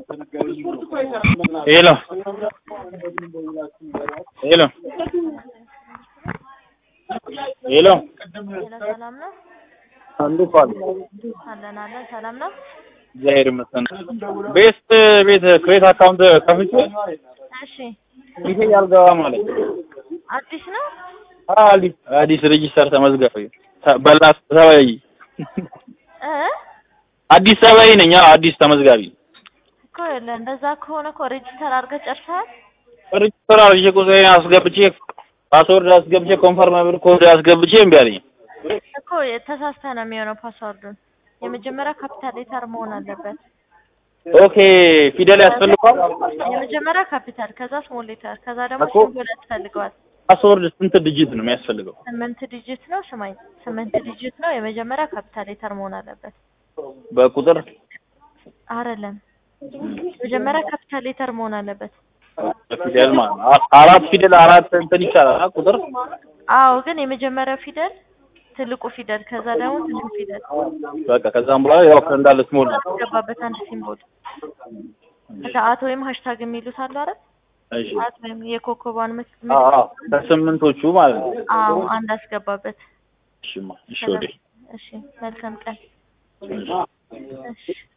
ሄሎ ሄሎ ሄሎ ሄሎ ሰላም ነው? እንዴት ዋሉ? አለን አለን ሰላም ነው? እግዚአብሔር ይመስገን። ቤስት ቤት ክሬት አካውንት ከፍቼ እሺ ይሄ ያልገባ ማለት አዲስ ነው? አዲስ አዲስ ሬጂስተር ተመዝገፈ በላስ ሰባይ እ አዲስ ሰባይ ነኝ። አዎ አዲስ ተመዝጋቢ እኮ የለ እንደዛ ከሆነ እኮ ሬጅስተር አድርገህ ጨርሰሃል? ሬጂስተር አድርጌ ቁጥሬን አስገብቼ ፓስወርድ አስገብቼ ኮንፈርም ኮድ አስገብቼ እምቢ አለኝ። እኮ ተሳስተህ ነው የሚሆነው ፓስወርዱን። የመጀመሪያ ካፒታል ሌተር መሆን አለበት። ኦኬ ፊደል ያስፈልገዋል። የመጀመሪያ ካፒታል ከዛ ስሞል ሌተር ከዛ ደግሞ እኮ- ሲምቦል ያስፈልገዋል። ፓስወርድ ስንት ዲጂት ነው የሚያስፈልገው? ስምንት ዲጂት ነው ስማኝ፣ ስምንት ዲጂት ነው። የመጀመሪያ ካፒታል ሌተር መሆን አለበት። በቁጥር አይደለም የመጀመሪያ ካፒታል ሌተር መሆን አለበት። ፊደል ማለት ነው። አ- አራት ፊደል አራት እንትን ይቻላል አ- ቁጥር አዎ ግን የመጀመሪያው ፊደል ትልቁ ፊደል ከዛ ደግሞ ትንሹ ፊደል በቃ ከዛም በኋላ ያው እንዳለ ስሞል ነው። ያስገባበት አንድ ሲምቦል ከዛ አት ወይም ሃሽታግ የሚሉት አሉ አይደል? እሺ አት ወይም የኮከቧን ምት አዎ አዎ ከስምንቶቹ ማለት ነው። አዎ አንድ አስገባበት። እሺማ እሺ ወዴ እሺ መልካም ቀን። እሺ እሺ